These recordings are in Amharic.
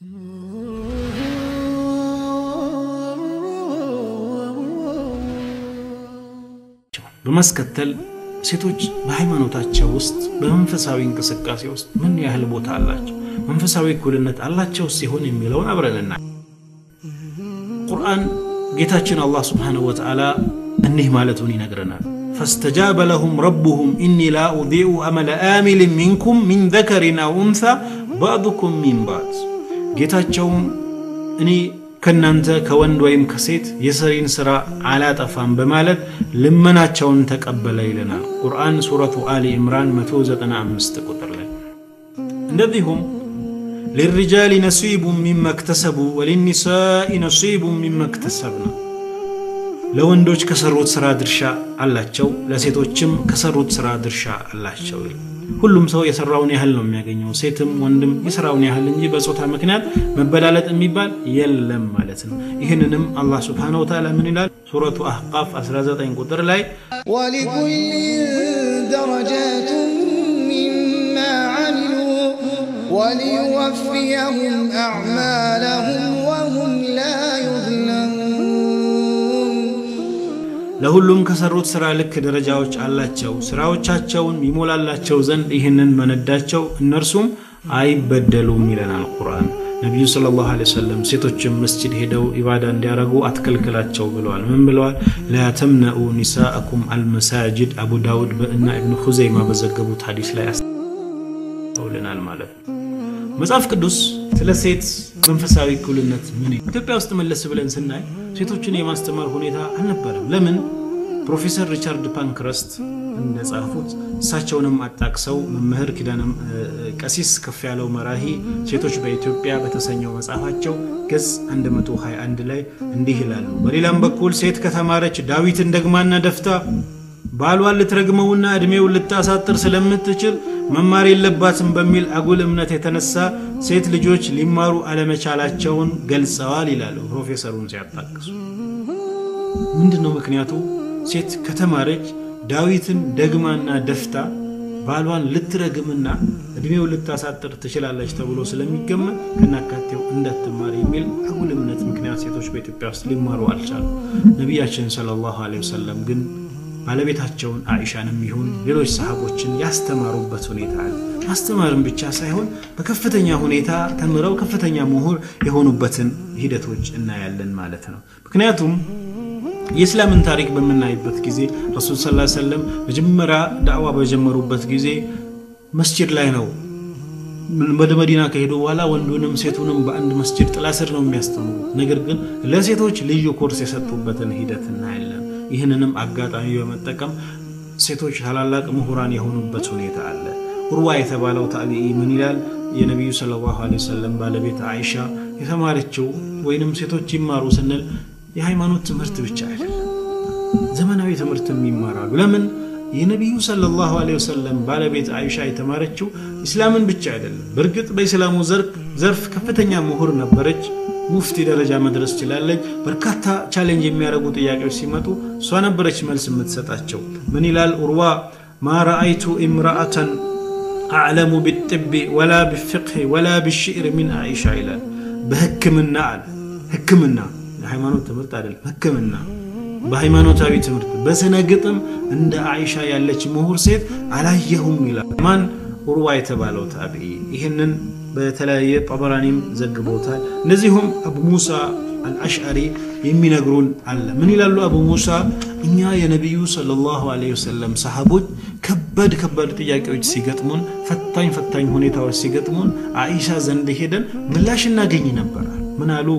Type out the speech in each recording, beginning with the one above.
በማስከተል ሴቶች በሃይማኖታቸው ውስጥ በመንፈሳዊ እንቅስቃሴ ውስጥ ምን ያህል ቦታ አላቸው፣ መንፈሳዊ እኩልነት አላቸው ሲሆን የሚለውን አብረንና ቁርአን ጌታችን አላህ ስብሓንሁ ወተዓላ እኒህ ማለቱን ይነግረናል። ፈስተጃበ ለሁም ረቡሁም ኢኒ ላ ኡዲኡ አመለ አሚልን ሚንኩም ሚን ዘከሪን አው ኡንሳ ባዕዱኩም ሚን ባዕድ ጌታቸውም እኔ ከእናንተ ከወንድ ወይም ከሴት የሰሪን ሥራ አላጠፋም በማለት ልመናቸውን ተቀበለ ይለናል ቁርአን ሱረቱ አሊ ኢምራን 195 ቁጥር ላይ እንደዚሁም ሊሪጃሊ ነሲቡ ሚማ እክተሰቡ ወሊኒሳኢ ነሲቡ ሚማ እክተሰብና ለወንዶች ከሰሩት ሥራ ድርሻ አላቸው ለሴቶችም ከሰሩት ሥራ ድርሻ አላቸው ሁሉም ሰው የሰራውን ያህል ነው የሚያገኘው ሴትም ወንድም የሰራውን ያህል እንጂ በጾታ ምክንያት መበላለጥ የሚባል የለም ማለት ነው ይህንንም አላህ ስብሓን ወተዓላ ምን ይላል ሱረቱ አህቃፍ 19 ቁጥር ላይ ولكل درجات مما عملوا وليوفيهم أعمالهم وهم لا يظلمون ለሁሉም ከሰሩት ሥራ ልክ ደረጃዎች አላቸው ሥራዎቻቸውን ይሞላላቸው ዘንድ ይህንን መነዳቸው እነርሱም አይበደሉም ይለናል ቁርአን ነቢዩ ስለ ላሁ ወሰለም ሴቶችም መስጅድ ሄደው ኢባዳ እንዲያደረጉ አትከልክላቸው ብለዋል ምን ብለዋል ላ ተምነኡ ኒሳአኩም አልመሳጅድ አቡ ዳውድ እና እብኑ ሁዘይማ በዘገቡት ሀዲስ ላይ አስተውልናል ማለት ነው መጽሐፍ ቅዱስ ስለ ሴት መንፈሳዊ እኩልነት ምን ኢትዮጵያ ውስጥ መለስ ብለን ስናይ ሴቶችን የማስተማር ሁኔታ አልነበረም ለምን ፕሮፌሰር ሪቻርድ ፓንክረስት እንደጻፉት እሳቸውንም አጣቅሰው መምህር ኪዳንም ቀሲስ ከፍ ያለው መራሂ ሴቶች በኢትዮጵያ በተሰኘው መጽሐፋቸው ገጽ 121 ላይ እንዲህ ይላሉ በሌላም በኩል ሴት ከተማረች ዳዊትን ደግማና ደፍታ ባሏን ልትረግመውና ዕድሜውን ልታሳጥር ስለምትችል መማር የለባትም በሚል አጉል እምነት የተነሳ ሴት ልጆች ሊማሩ አለመቻላቸውን ገልጸዋል ይላሉ ፕሮፌሰሩን ሲያጣቅሱ ምንድን ነው ምክንያቱ ሴት ከተማረች ዳዊትን ደግማና ደፍታ ባሏን ልትረግምና እድሜው ልታሳጥር ትችላለች ተብሎ ስለሚገመት ከናካቴው እንዳትማር የሚል አጉል እምነት ምክንያት ሴቶች በኢትዮጵያ ውስጥ ሊማሩ አልቻሉ ነቢያችን ሰለላሁ ዐለይሂ ወሰለም ግን ባለቤታቸውን አኢሻንም ይሁን ሌሎች ሰሃቦችን ያስተማሩበት ሁኔታ አለ ማስተማርን ብቻ ሳይሆን በከፍተኛ ሁኔታ ተምረው ከፍተኛ ምሁር የሆኑበትን ሂደቶች እናያለን ማለት ነው ምክንያቱም የእስላምን ታሪክ በምናይበት ጊዜ ረሱል ስ ሰለም መጀመሪያ ዳዕዋ በጀመሩበት ጊዜ መስጅድ ላይ ነው ወደ መዲና ከሄዱ በኋላ ወንዱንም ሴቱንም በአንድ መስጅድ ጥላ ስር ነው የሚያስተምሩት ነገር ግን ለሴቶች ልዩ ኮርስ የሰጡበትን ሂደት እናያለን ይህንንም አጋጣሚ በመጠቀም ሴቶች ታላላቅ ምሁራን የሆኑበት ሁኔታ አለ ኡርዋ የተባለው ታቢኢ ምን ይላል የነቢዩ ስለ ላሁ ወሰለም ባለቤት አይሻ የተማረችው ወይንም ሴቶች ይማሩ ስንል የሃይማኖት ትምህርት ብቻ አይደለም ዘመናዊ ትምህርትም ይማራሉ ለምን የነቢዩ ሰለላሁ ዐለይሂ ወሰለም ባለቤት አይሻ የተማረችው ኢስላምን ብቻ አይደለም በእርግጥ በኢስላሙ ዘርፍ ከፍተኛ ምሁር ነበረች ሙፍቲ ደረጃ መድረስ ችላለች በርካታ ቻሌንጅ የሚያደርጉ ጥያቄዎች ሲመጡ እሷ ነበረች መልስ የምትሰጣቸው ምን ይላል ኡርዋ ማ ረአይቱ ኢምራአተን አዕለሙ ቢጥቢ ወላ ቢፍቅህ ወላ ቢሽዕር ሚን አይሻ ይላል በህክምና አለ ህክምና የሃይማኖት ትምህርት አይደለም ህክምና በሃይማኖታዊ ትምህርት በስነ ግጥም እንደ አይሻ ያለች ምሁር ሴት አላየሁም ይላል ማን ኡርዋ የተባለው ታቢዒ ይህንን በተለያየ ጠበራኒም ዘግቦታል እንደዚሁም አቡ ሙሳ አልአሽዓሪ የሚነግሩን አለ ምን ይላሉ አቡ ሙሳ እኛ የነቢዩ ሰለላሁ ዐለይሂ ወሰለም ሰሃቦች ከባድ ከባድ ጥያቄዎች ሲገጥሙን ፈታኝ ፈታኝ ሁኔታዎች ሲገጥሙን አኢሻ ዘንድ ሄደን ምላሽ እናገኝ ነበራል ምን አሉ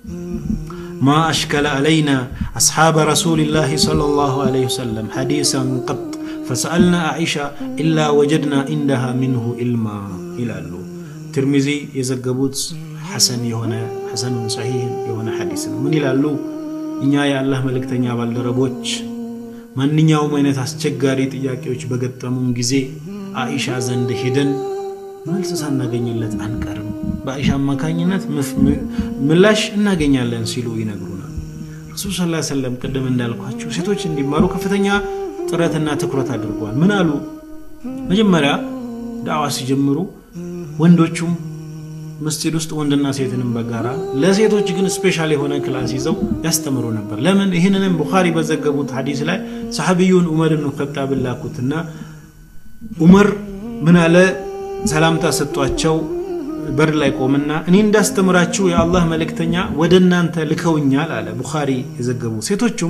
ما أشكل علينا أصحاب رسول الله صلى الله عليه وسلم حديثا قط فسألنا عائشة إلا وجدنا عندها منه علما إلى الله ትርሚዚ የዘገቡት ሐሰን የሆነ ሐሰኑን ሰሒህ የሆነ ሐዲስ ነው ምን ይላሉ እኛ የአላህ መልእክተኛ ባልደረቦች ማንኛውም አይነት አስቸጋሪ ጥያቄዎች በገጠሙን ጊዜ አኢሻ ዘንድ ሄደን መልስ ሳናገኝለት አንቀርም በአኢሻ አማካኝነት ምላሽ እናገኛለን ሲሉ ይነግሩናል ረሱል ስ ሰለም ቅድም እንዳልኳቸው ሴቶች እንዲማሩ ከፍተኛ ጥረትና ትኩረት አድርገዋል ምን አሉ መጀመሪያ ዳዕዋ ሲጀምሩ ወንዶቹም መስጂድ ውስጥ ወንድና ሴትንም በጋራ ለሴቶች ግን ስፔሻል የሆነ ክላስ ይዘው ያስተምሩ ነበር። ለምን? ይህንንም ቡኻሪ በዘገቡት ሐዲስ ላይ ሰሐቢዩን ዑመር ብን ኸጣብን ላኩትና ዑመር ምን አለ ሰላምታ ሰጧቸው። በር ላይ ቆምና እኔ እንዳስተምራችሁ የአላህ መልእክተኛ ወደ እናንተ ልከውኛል አለ። ቡኻሪ የዘገቡ ሴቶቹም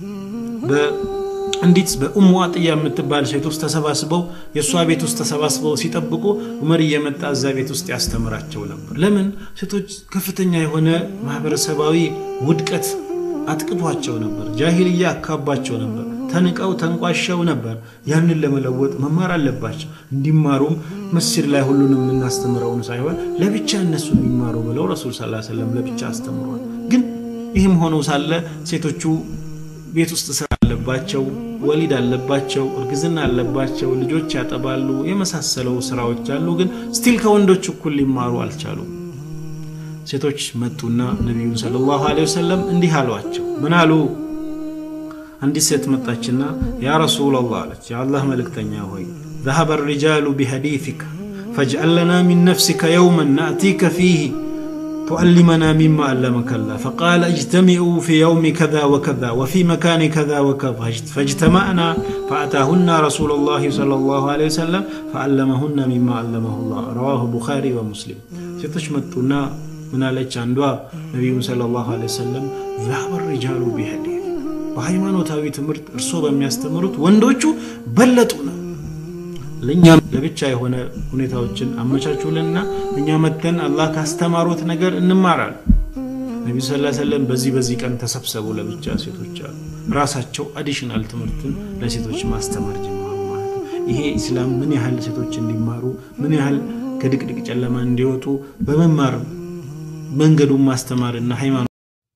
እንዲት በኡሙ አጥያ የምትባል ሴት ውስጥ ተሰባስበው የእሷ ቤት ውስጥ ተሰባስበው ሲጠብቁ ዑመር እየመጣ እዛ ቤት ውስጥ ያስተምራቸው ነበር። ለምን ሴቶች ከፍተኛ የሆነ ማህበረሰባዊ ውድቀት አጥቅቷቸው ነበር። ጃሂልያ አካባቸው ነበር። ተንቀው ተንቋሸው ነበር። ያንን ለመለወጥ መማር አለባቸው። እንዲማሩም መስጂድ ላይ ሁሉንም የምናስተምረውን ሳይሆን ለብቻ እነሱ እንዲማሩ ብለው ረሱል ሰለላሁ ዐለይሂ ወሰለም ለብቻ አስተምሯል። ግን ይህም ሆኖ ሳለ ሴቶቹ ቤት ውስጥ ስራ አለባቸው፣ ወሊድ አለባቸው፣ እርግዝና አለባቸው፣ ልጆች ያጠባሉ፣ የመሳሰለው ስራዎች አሉ። ግን ስቲል ከወንዶች እኩል ሊማሩ አልቻሉም። ሴቶች መጡና ነቢዩን ሰለላሁ ዐለይሂ ወሰለም እንዲህ አሏቸው። ምን አሉ? አንዲት ሴት መጣችና ያ ረሱላላህ አለች፣ የአላህ መልእክተኛ ሆይ ذهب الرجال بحديثك فاجعل لنا من نفسك يوما نأتيك فيه تعلمنا مما علمك الله فقال اجتمعوا في يوم كذا وكذا وفي مكان كذا وكذا فاجتمعنا فأتاهن رسول الله صلى الله عليه وسلم فعلمهن مما علمه الله رواه البخاري ومسلم ሴቶች መጡና ምን አለች አንዷ ነቢዩን ሰለላሁ ዐለይሂ ወሰለም ذهب الرجال بحديث በሃይማኖታዊ ትምህርት እርሶ በሚያስተምሩት ወንዶቹ በለጡ ነው ለእኛም ለብቻ የሆነ ሁኔታዎችን አመቻቹልንና እኛ መተን አላህ ካስተማሩት ነገር እንማራል። ነቢ ስ ሰለም በዚህ በዚህ ቀን ተሰብሰቡ ለብቻ ሴቶች አሉ። ራሳቸው አዲሽናል ትምህርትን ለሴቶች ማስተማር ጀመሩ ማለት ነው። ይሄ ኢስላም ምን ያህል ሴቶች እንዲማሩ ምን ያህል ከድቅድቅ ጨለማ እንዲወጡ በመማር መንገዱን ማስተማርና ሃይማኖት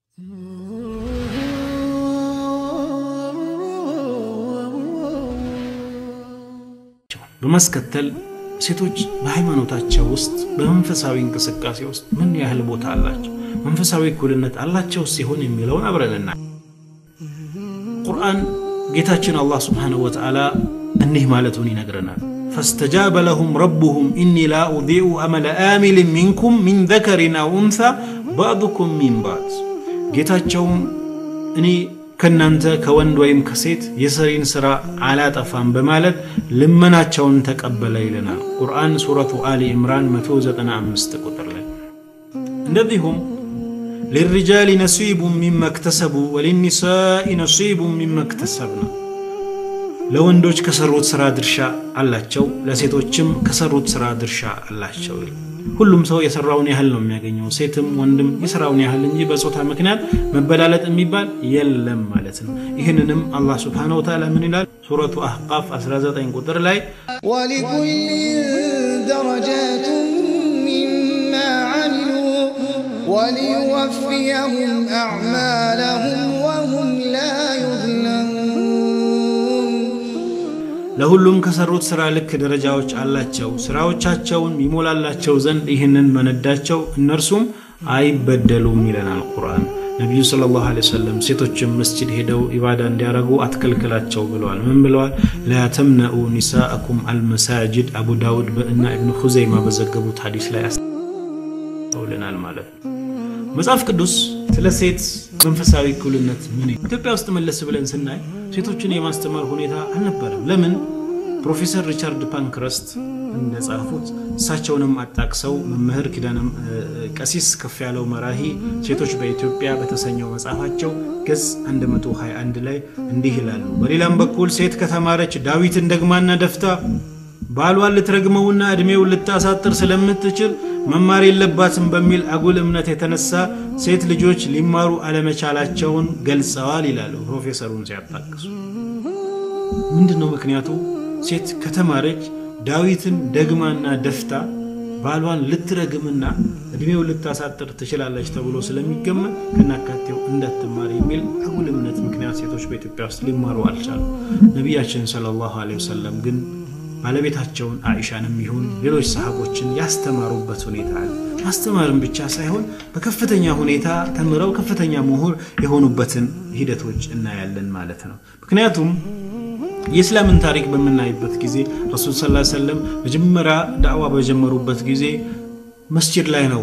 በማስከተል ሴቶች በሃይማኖታቸው ውስጥ በመንፈሳዊ እንቅስቃሴ ውስጥ ምን ያህል ቦታ አላቸው፣ መንፈሳዊ እኩልነት አላቸው ሲሆን የሚለውን አብረንና ቁርአን ጌታችን አላህ ስብሓነሁ ወተዓላ እኒህ ማለቱን ይነግረናል። ፈስተጃበ ለሁም ረቡሁም ኢኒ ላ ኡዲኡ አመለ አሚልን ሚንኩም ሚን ዘከሪን አው ኡንሳ ባዕዱኩም ሚን ባዕድ ጌታቸውም እኔ ከእናንተ ከወንድ ወይም ከሴት የሰሪን ሥራ አላጠፋም በማለት ልመናቸውን ተቀበለ ይለናል ቁርአን ሱረቱ አሊ ኢምራን 195 ቁጥር ላይ። እንደዚሁም ሊሪጃሊ ነሲቡ ሚማ እክተሰቡ ወሊኒሳኢ ነሲቡ ሚማ እክተሰብነ ለወንዶች ከሰሩት ሥራ ድርሻ አላቸው፣ ለሴቶችም ከሰሩት ሥራ ድርሻ አላቸው። ሁሉም ሰው የሰራውን ያህል ነው የሚያገኘው። ሴትም ወንድም የሰራውን ያህል እንጂ በጾታ ምክንያት መበላለጥ የሚባል የለም ማለት ነው። ይህንንም አላህ ስብሓነሁ ወተዓላ ምን ይላል? ሱረቱ አህቃፍ 19 ቁጥር ላይ ولكل درجات مما عملوا وليوفيهم أعمالهم وهم لا يظلمون ለሁሉም ከሰሩት ሥራ ልክ ደረጃዎች አላቸው። ሥራዎቻቸውን ይሞላላቸው ዘንድ ይህንን መነዳቸው፣ እነርሱም አይበደሉም ይለናል ቁርአን። ነቢዩ ሰለላሁ ዐለይሂ ወሰለም ሴቶችም መስጂድ ሄደው ኢባዳ እንዲያደርጉ አትከልክላቸው ብለዋል። ምን ብለዋል? ላ ተምነኡ ኒሳአኩም አልመሳጅድ አቡ ዳውድ እና ኢብኑ ኹዘይማ በዘገቡት ሐዲስ ላይ አስተውልናል ማለት ነው። መጽሐፍ ቅዱስ ስለ ሴት መንፈሳዊ እኩልነት ምን ኢትዮጵያ ውስጥ መለስ ብለን ስናይ ሴቶችን የማስተማር ሁኔታ አልነበረም። ለምን? ፕሮፌሰር ሪቻርድ ፓንክረስት እንደጻፉት እሳቸውንም አጣቅሰው መምህር ኪዳነ ቀሲስ ከፍ ያለው መራሂ ሴቶች በኢትዮጵያ በተሰኘው መጽሐፋቸው ገጽ 121 ላይ እንዲህ ይላሉ። በሌላም በኩል ሴት ከተማረች ዳዊትን ደግማና ደፍታ ባሏን ልትረግመውና ዕድሜውን ልታሳጥር ስለምትችል መማር የለባትም በሚል አጉል እምነት የተነሳ ሴት ልጆች ሊማሩ አለመቻላቸውን ገልጸዋል ይላሉ ፕሮፌሰሩን ሲያጣቅሱ። ምንድን ነው ምክንያቱ? ሴት ከተማረች ዳዊትን ደግማና ደፍታ ባሏን ልትረግምና ዕድሜውን ልታሳጥር ትችላለች ተብሎ ስለሚገመት ከናካቴው እንዳትማር የሚል አጉል እምነት ምክንያት ሴቶች በኢትዮጵያ ውስጥ ሊማሩ አልቻሉ። ነቢያችን ሰለላሁ ዐለይሂ ወሰለም ግን ባለቤታቸውን አኢሻንም ይሁን ሌሎች ሰሃቦችን ያስተማሩበት ሁኔታ አለ። ማስተማርም ብቻ ሳይሆን በከፍተኛ ሁኔታ ተምረው ከፍተኛ ምሁር የሆኑበትን ሂደቶች እናያለን ማለት ነው። ምክንያቱም የእስላምን ታሪክ በምናይበት ጊዜ ረሱል ስ ሰለም መጀመሪያ ዳዕዋ በጀመሩበት ጊዜ መስጂድ ላይ ነው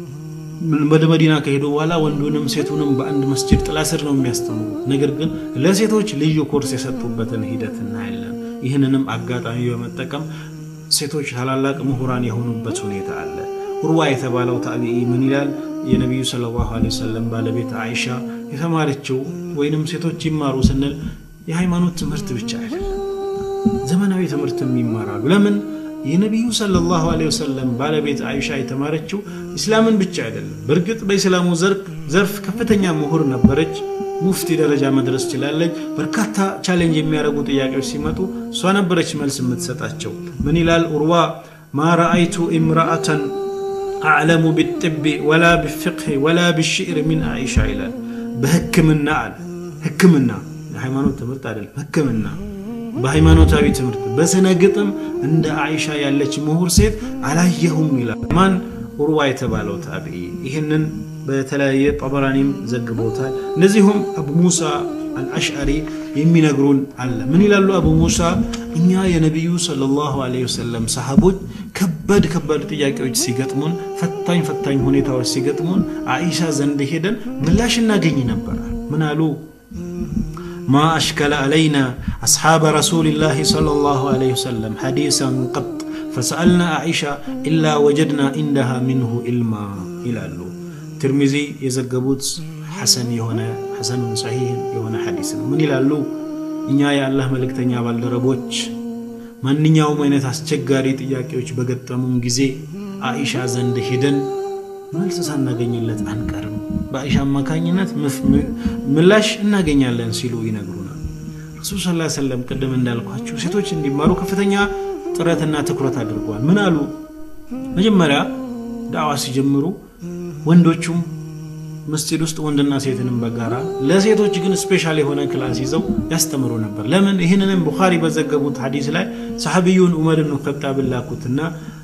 ወደ መዲና ከሄዱ በኋላ ወንዱንም ሴቱንም በአንድ መስጂድ ጥላ ስር ነው የሚያስተምሩ። ነገር ግን ለሴቶች ልዩ ኮርስ የሰጡበትን ሂደት እናያለን። ይህንንም አጋጣሚ በመጠቀም ሴቶች ታላላቅ ምሁራን የሆኑበት ሁኔታ አለ። ኡርዋ የተባለው ታቢዒ ምን ይላል? የነቢዩ ሰለላሁ ዐለይሂ ወሰለም ባለቤት አይሻ የተማረችው ወይንም ሴቶች ይማሩ ስንል የሃይማኖት ትምህርት ብቻ አይደለም፣ ዘመናዊ ትምህርትም ይማራሉ። ለምን? የነቢዩ ሰለላሁ ዐለይሂ ወሰለም ባለቤት አይሻ የተማረችው ኢስላምን ብቻ አይደለም። በእርግጥ በኢስላሙ ዘርፍ ከፍተኛ ምሁር ነበረች። ሙፍቲ ደረጃ መድረስ ችላለች። በርካታ ቻሌንጅ የሚያደርጉ ጥያቄዎች ሲመጡ እሷ ነበረች መልስ የምትሰጣቸው። ምን ይላል ኡርዋ? ማ ረአይቱ ኢምራአተን አዕለሙ ቢጥቢ ወላ ቢፍቅህ ወላ ቢሽዕር ሚን አይሻ ይላል። በህክምና አለ ህክምና የሃይማኖት ትምህርት አይደለም፣ ህክምና በሃይማኖታዊ ትምህርት በስነ ግጥም እንደ አይሻ ያለች ምሁር ሴት አላየሁም ይላል። ማን ኡርዋ የተባለው ታቢዒ ይህንን በተለያየ ጠበራኒም ዘግቦታል። እንደዚሁም አቡ ሙሳ አልአሽዓሪ የሚነግሩን አለ። ምን ይላሉ አቡ ሙሳ? እኛ የነቢዩ ሰለላሁ ዐለይሂ ወሰለም ሰሃቦች ከባድ ከባድ ጥያቄዎች ሲገጥሙን፣ ፈታኝ ፈታኝ ሁኔታዎች ሲገጥሙን አኢሻ ዘንድ ሄደን ምላሽ እናገኝ ነበር። ምን አሉ? ማ አሽከለ አለይና አስሓበ ረሱሊላሂ ሰለላሁ ዐለይሂ ወሰለም ሐዲሰን ቀጥ ፈሰአልና አኢሻ ኢላ ወጀድና ኢንደሃ ሚንሁ ኢልማ ይላሉ። ትርሚዚ የዘገቡት ሐሰን የሆነ ሐሰኑን ሰሒህ የሆነ ሐዲስ ነው። ምን ይላሉ? እኛ የአላህ መልእክተኛ ባልደረቦች ማንኛውም አይነት አስቸጋሪ ጥያቄዎች በገጠሙን ጊዜ አኢሻ ዘንድ ሄደን መልስ ሳናገኝለት አንቀርም፣ በአኢሻ አማካኝነት ምላሽ እናገኛለን ሲሉ ይነግሩናል። ረሱል ስ ሰለም ቅድም እንዳልኳቸው ሴቶች እንዲማሩ ከፍተኛ ጥረትና ትኩረት አድርገዋል። ምን አሉ? መጀመሪያ ዳዕዋ ሲጀምሩ ወንዶቹም መስጂድ ውስጥ ወንድና ሴትንም በጋራ ለሴቶች ግን ስፔሻል የሆነ ክላስ ይዘው ያስተምሩ ነበር። ለምን? ይህንንም ቡኻሪ በዘገቡት ሐዲስ ላይ ሰሐቢዩን ዑመር ብን ኸጣብን ላኩትና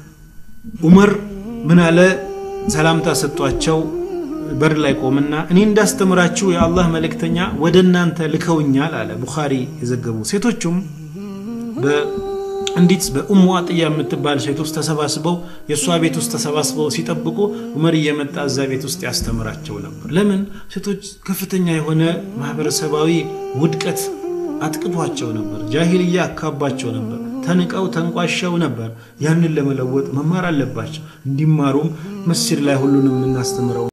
ዑመር ምን አለ? ሰላምታ ሰጧቸው። በር ላይ ቆምና እኔ እንዳስተምራችሁ የአላህ መልእክተኛ ወደ እናንተ ልከውኛል አለ። ቡኻሪ የዘገቡ ሴቶቹም እንዲት በኡሙ አጥያ የምትባል ሴት ውስጥ ተሰባስበው የእሷ ቤት ውስጥ ተሰባስበው ሲጠብቁ ዑመር እየመጣ እዛ ቤት ውስጥ ያስተምራቸው ነበር። ለምን? ሴቶች ከፍተኛ የሆነ ማህበረሰባዊ ውድቀት አጥቅቷቸው ነበር። ጃሂልያ አካባቸው ነበር። ተንቀው ተንቋሸው ነበር። ያንን ለመለወጥ መማር አለባቸው። እንዲማሩም መስጂድ ላይ ሁሉንም የምናስተምረው